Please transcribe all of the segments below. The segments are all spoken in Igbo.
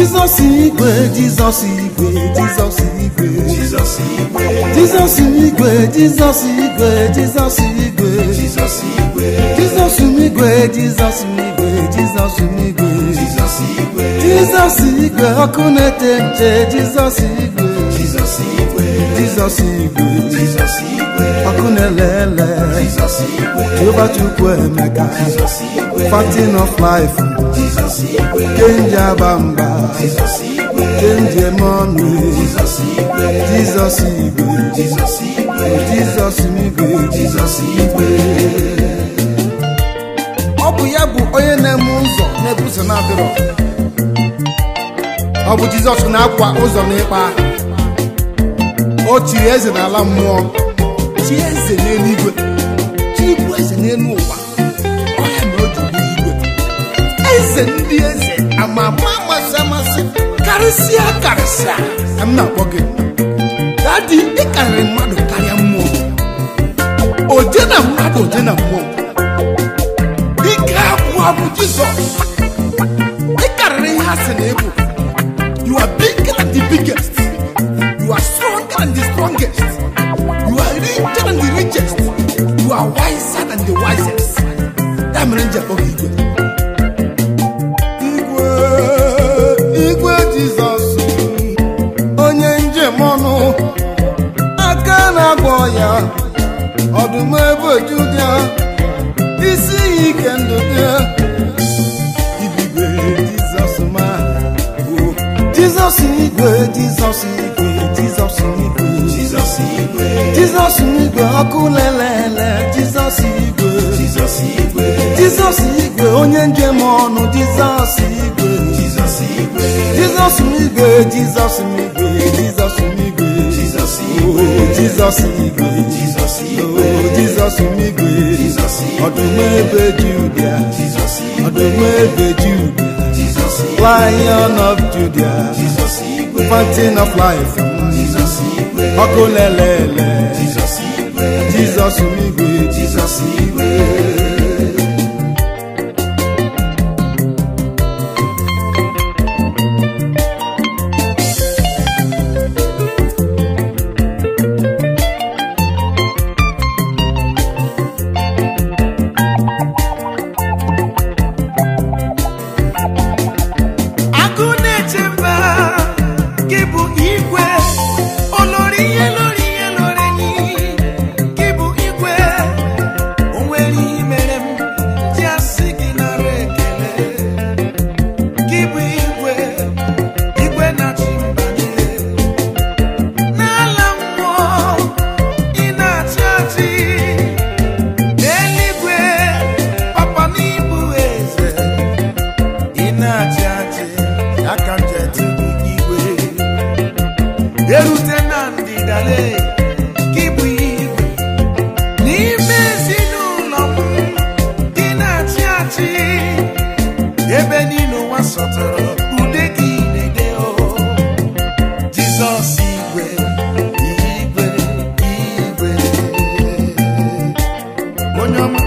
Jizọs igwe Jizọs igwe Jizọs igwe Jizọs igwe Jizọs igwe Jizọs igwe Jizọs igwe Jizọs igwe Jizọs igwe Jizọs igwe Jizọs igwe Jizọs igwe Jizọs igwe ọkụ na-ete nche Jizọs igwe Jizọs igwe Jizọs igwe Jizọs igwe ọkụ na-ele ele Jizọs igwe Jehova Chukwu Emeka Jizọs igwe Fountain of life Jizọs igwe Kenji Abamba Jizọs igwe Kenji Emonu Jizọs igwe Jizọs igwe Jizọs igwe Jizọs igwe Jizọs igwe ọ bụ ya bụ onye na-eme ụzọ na-ebuso na-adịrọ ọ bụ jizọs na-akwa ụzọ n'ịkpa o chiri eze n'ala mmụọ chi eze n'eluigwe chibụ eze n'elu ụwa ọya na o ji bụrụ igwe eze ndị eze ama ama amasị amasị karịsịa karịsịa ka m na-akpọ gị dadi ị karịrị mmadụ karịa mmụọ oje na mmadụ oje na mmụọ ike abụọ bụ jizọs ị karịrị ihe asị na ịbụ you are bigger than the biggest you are stronger than the strongest you are richer than the richest you are wiser than the wisest ya mere nji akpọ gị igwe igwe igwe jizọs onye njem ọnụ aka na-agwọ ya ọdụm ebe oju ya isi iyi ike ndụ dị ibigwe jizọs ma bụ jizọs igwe jizọs igwe jizọs igwe Jizọs igwe jizọs igwe ọkụ lelele jizọs igwe Jizọs igwe jizọs igwe onye njem ọnụ jizọs igwe Jizọs igwe jizọs igwe jizọs igwe jizọs igwe Jizọs Oh, igwe jizọs igwe Jizọs Oh, igwe jizọs igwe Jizọs igwe ọdụm ebe judia Jizọs igwe ọdụm ebe judia Jizọs igwe lion of judia Jizọs igwe fountain of life Jizọs igwe ọkụ lelele Jizọs igwe jizọs igwe Jizọs igwe agụ na-eche mba gị bụ igwe olori ihe lori ihe lori enyi gị bụ igwe o nwere ihe mere m ji asị gị nara ekele gị bụ igwe igwe na-achị mba niile n'ala mmụọ ị na-achị achị n'eluigwe papa n'ibu eze ị na-achị achị aka m ji etu gị igwe erute na ndịdale gị bụ igwe n'ime ezinụlọ m gị na-achị achị ebe niile ụwa sọtụrụ ude gị na-ede o jizọs igwe igwe igwe onye ọma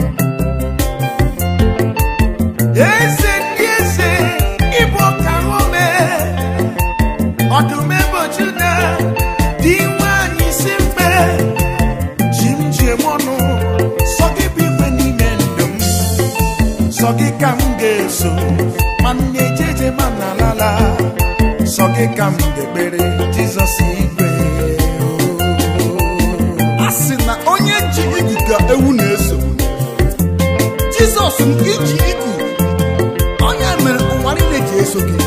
eze ndị eze ịbụ ọkara ome ọdụm ebe ojuda dị nwanyị isi mkpe ji m ji eme ọnụ sọ gị bụ igwe n'ime ndụ m sọ gị ka m ga-eso ma m na-ejeje ma m na-alala sọ gị ka m ga-ekpere jizọs igwe a sị na onye ji igu ka ewu na-eso jizọs nke iji igu onye mere ụwa niile ji eso gị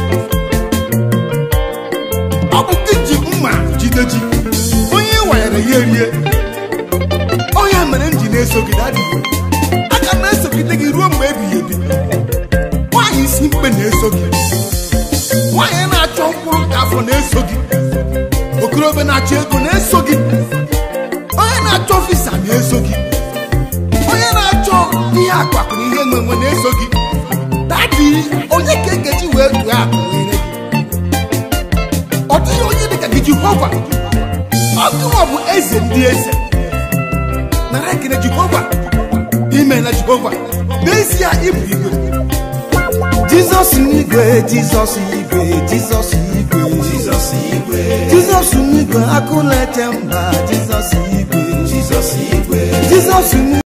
ọ bụ gị ji mma jide ji onye wanyere ya erie onye mere m ji na-eso gị dadị aga m esogide gị ruo mgbe ebighị ebi nwaanyị isi mkpe na-eso gị nwaanyị na-achọ mkpụrụ nke afọ na-eso gị okorobịa na-achọ ego na-eso gị onye na-achọ visa na-eso gị onye na-achọ ihe akpakụ na ihe nwenwe na-eso gị dadi onye ka egeji wee tụọ akụ nyere gị ọ dịghị onye dịka gị jehova ọgụwa bụ eze ndị eze nara ekele jehova ime na jehova n'ezie ịbụ igwe jizọs n'igwe jizọs igwe jizọs igwe Jizọs igwe jizọs n'igwe akụla eche mba jizọs igwe Jizọs igwe jizọs n'igwe